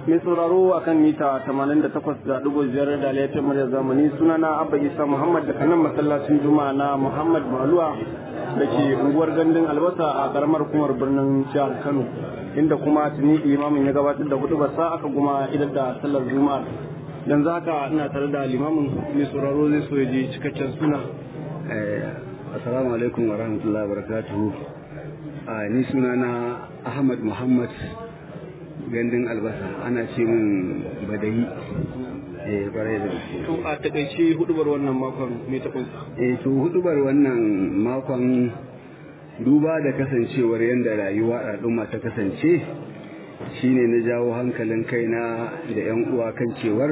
mai sauraro a kan mita 88.5 da laifin murya zamani sunana abba isa muhammad daga nan masallacin juma'a na muhammad maluwa da ke unguwar gandun albasa a karamar kumar birnin jihar kano inda kuma tuni limamin ya gabatar da hudu basa aka kuma idar da sallar juma'a yanzu haka ina tare da limamin mai sauraro zai so ya je cikakken suna assalamu alaikum wa rahmatullahi wa barakatuhu ni sunana ahmad muhammad gandun albasa ana ce min badayi eh kwarai da gaske to a takaice hudubar wannan makon me ta kunsa eh to hudubar wannan makon duba da kasancewar yadda rayuwa al'umma ta kasance shine na jawo hankalin kaina da yan uwa kan cewar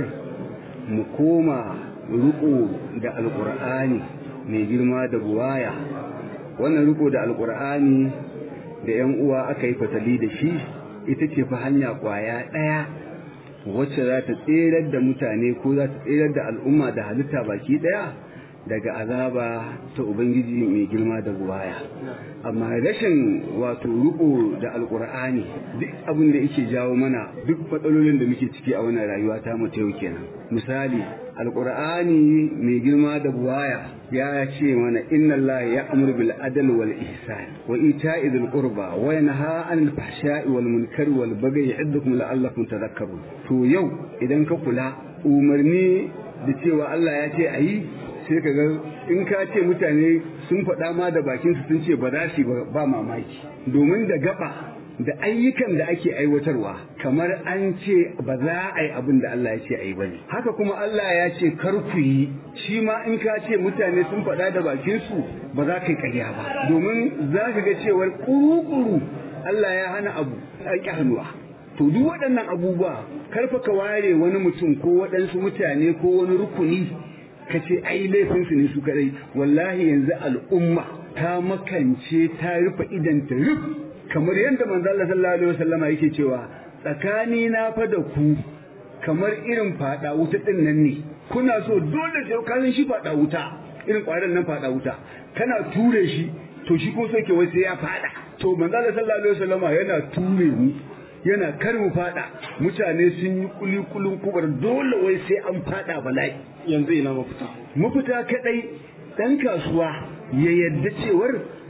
mu koma riko da alkur'ani mai girma da buwaya wannan riko da alkur'ani da yan uwa aka yi fatali da shi ita ce fa hanya kwaya ɗaya wacce za ta tserar da mutane ko za ta tserar da al'umma da halitta baki ɗaya daga azaba ta ubangiji mai girma da buwaya amma rashin wato riko da alkur'ani duk abin da yake jawo mana duk matsalolin da muke ciki a wannan rayuwa ta mu yau kenan misali alkur'ani mai girma da buwaya ya ce mana inna Allah ya amur bil adl wal ihsan wa ita'i dhil qurba wa yanha 'anil fahsha'i wal munkari wal baghi ya'idukum la'allakum tadhakkarun to yau idan ka kula umarni da cewa Allah ya ce ayi sai ka ga in ka ce mutane sun faɗa ma da bakin su sun ce ba za su ba mamaki domin da gaba da ayyukan da ake aiwatarwa kamar an ce ba za a yi abin da Allah ya ce a yi ba ne haka kuma Allah ya ce kar ku yi shi ma in ka ce mutane sun faɗa da bakin su ba za ka yi ƙarya ba domin za ka ga cewar kuru-kuru Allah ya hana abu an ƙi hannuwa to duk waɗannan abubuwa karfa ka ware wani mutum ko waɗansu mutane ko wani rukuni ka ce ai laifinsu ne su kadai wallahi yanzu al'umma ta makance ta rufe idan ta ruf kamar yadda manzo Allah sallallahu alaihi wasallam yake cewa tsakani na fa da ku kamar irin fada wuta din nan ne kuna so dole sai ka shi fada wuta irin kwaran nan fada wuta kana ture shi to shi ko sai ke wai sai ya fada to manzo Allah sallallahu alaihi wasallam yana ture mu yana kar mu fada mutane sun yi kuli kulun kubar dole wai sai an fada bala'i yanzu ina mafita mafita kadai dan kasuwa ya yadda cewar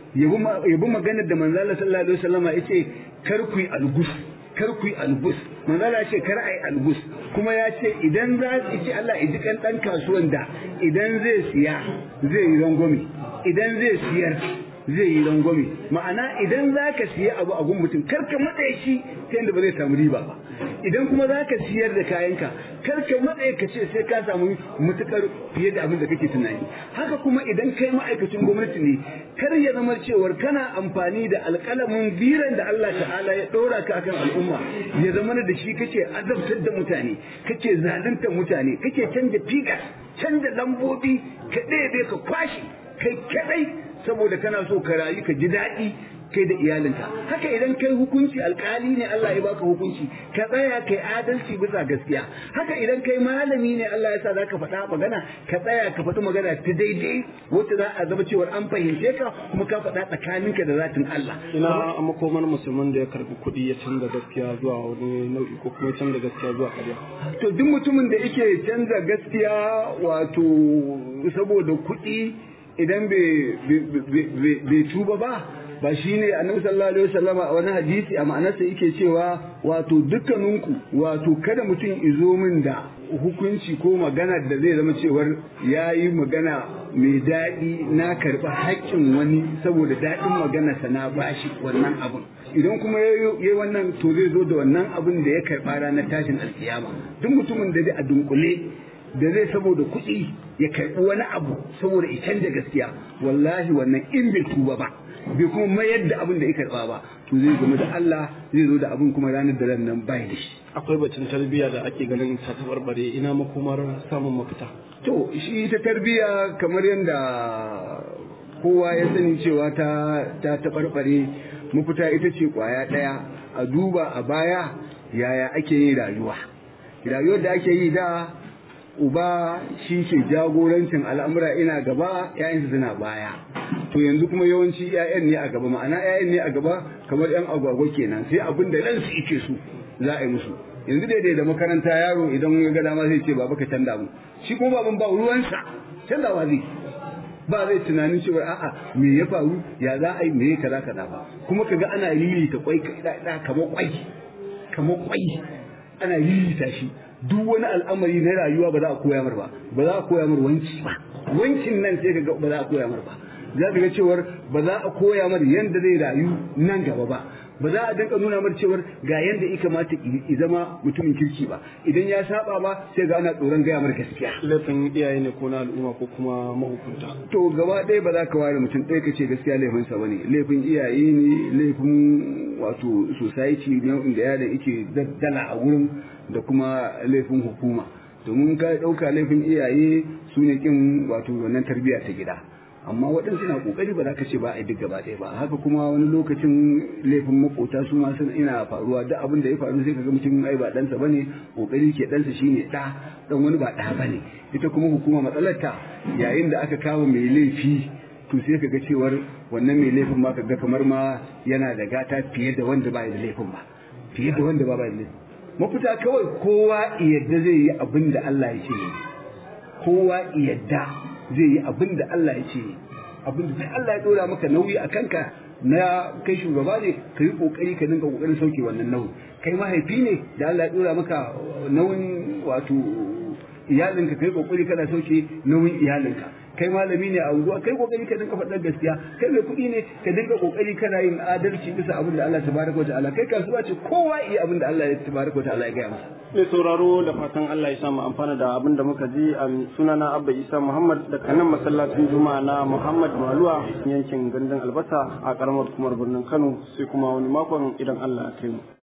yabi maganar da manzala sallallahu alaihi wasallama yace kar ku yi algus kar ku yi algus manzala ce kar ai algus kuma ya ce idan za su ci Allah ya ji kan dan kasuwan da idan zai siya zai yi rangwame idan zai siyar zai yi rangwame ma'ana idan za ka siya abu a gun mutum kar ka matsaye shi ta yadda ba zai samu riba ba idan kuma za ka siyar da kayanka kar ka matsaye ka ce sai ka samu mutukar fiye da abin da kake tunani haka kuma idan kai ma'aikacin gwamnati ne kar ya zama cewar kana amfani da alƙalamin biran da Allah ta'ala ya ɗora ka akan al'umma ya zama da shi kake azabtar da mutane kake zaluntar mutane kake canja figa canja lambobi ka ɗebe ka kwashi kai kadai saboda kana so ka rayu ka ji daɗi kai da iyalinka haka idan kai hukunci alkali ne Allah ya baka hukunci ka tsaya kai adalci bisa gaskiya haka idan kai malami ne Allah ya sa za ka faɗa magana ka tsaya ka faɗi magana ta daidai wacce za a zama cewar an fahimce ka kuma ka faɗa tsakaninka da zatin Allah ina makomar musulman da ya karbi kuɗi ya canza gaskiya zuwa wani nau'i ko kuma canza gaskiya zuwa ƙarya to duk mutumin da yake canza gaskiya wato saboda kuɗi idan bai tuba ba ba shi ne annabi sallallahu alaihi wasallama a wani hadisi a ma'anarsa yake cewa wato dukkaninku wato kada mutum izo min da hukunci ko magana da zai zama cewar ya yi magana mai daɗi na karɓi haƙƙin wani saboda daɗin maganarsa na bashi wannan abin idan kuma ya yi wannan to zai zo da wannan abin da ya karɓa ranar tashin alkiyama duk mutumin da zai a dunkule da zai saboda kuɗi ya karɓi wani abu saboda ya canja gaskiya wallahi wannan in bai tuba ba bai kuma mayar da abin da ya karɓa ba to zai zama da Allah zai zo da abin kuma ranar da nan bai da shi akwai bacin tarbiyya da ake ganin ta tabarbare ina makomar samun mafita to shi ta tarbiyya kamar yadda kowa ya sani cewa ta ta tabarbare mafita ita ce kwaya ɗaya a duba a baya yaya ake yin rayuwa rayuwar da ake yi da uba shi ke jagorancin al'amura ina gaba ‘ya'yansu suna baya to yanzu kuma yawanci ‘ya'yan ne a gaba ma'ana ‘ya'yan ne a gaba kamar ‘yan agwagwa kenan sai abin da ransu ike su za a yi musu yanzu daidai da makaranta yaro idan ya ga dama zai ce baba ka canza mu shi kuma baban ba ruwansa canzawa zai ba zai tunanin cewa a'a me ya faru ya za a yi me ya kaza kaza ba kuma kaga ana lilita kwai da kamar kwai kamar kwai ana lilita shi duk wani al'amari na rayuwa ba za a koya mar ba ba za a koya mar wanki ba wankin nan sai kaga ba za a koya mar ba za ka ga cewar ba za a koya mar yanda zai rayu nan gaba ba ba za a dinka nuna mar cewar ga yanda ya kamata i zama mutumin kirki ba idan ya saba ba sai ga ana tsoron gaya mar gaskiya laifin iyaye ne ko na al'umma ko kuma mahukunta to gaba ɗaya ba za ka ware mutum ɗaya ka ce gaskiya laifinsa ba ne laifin iyaye ne laifin wato society ne inda yaron yake daddala a wurin da kuma laifin hukuma domin ka ɗauka laifin iyaye su ne kin wato wannan tarbiyya ta gida amma waɗansu na ƙoƙari ba za ka ce ba a yi duk gaba ɗaya ba haka kuma wani lokacin laifin makota su ma sun ina faruwa duk abin da ya faru sai kaga mutum ai ba ɗansa bane ƙoƙari ke ɗansa shine ɗa ɗan wani ba ɗa bane ita kuma hukuma matsalarta yayin da aka kama mai laifi to sai kaga cewar wannan mai laifin ma kaga kamar ma yana da gata fiye da wanda ba da laifin ba fiye da wanda ba ba da laifin mafita kawai kowa yadda zai yi abin da Allah ya ce kowa yadda zai yi abin da Allah ya ce abin da Allah ya dora maka nauyi a kanka na kai shugaba ne ka yi kokari ka dinga kokarin sauke wannan nauyi kai mahaifi ne da Allah ya dora maka nauyin wato iyalinka kai kokari kana sauke nauyin iyalinka kai malami ne a unguwa kai kokari ka dinga faɗar gaskiya kai mai kuɗi ne ka dinga kokari kana yin adalci bisa abin da Allah tabaraka wa ta'ala kai kasuwa ce kowa yi abin da Allah ya tabaraka wa ta'ala ya gaya masa mai sauraro da fatan Allah ya samu amfana da abin da muka ji a sunana Abba Isa Muhammad da kanan masallacin Juma'a na Muhammad Maluwa yankin gandun albasa a karamar kumar birnin Kano sai kuma wani makon idan Allah ya kai mu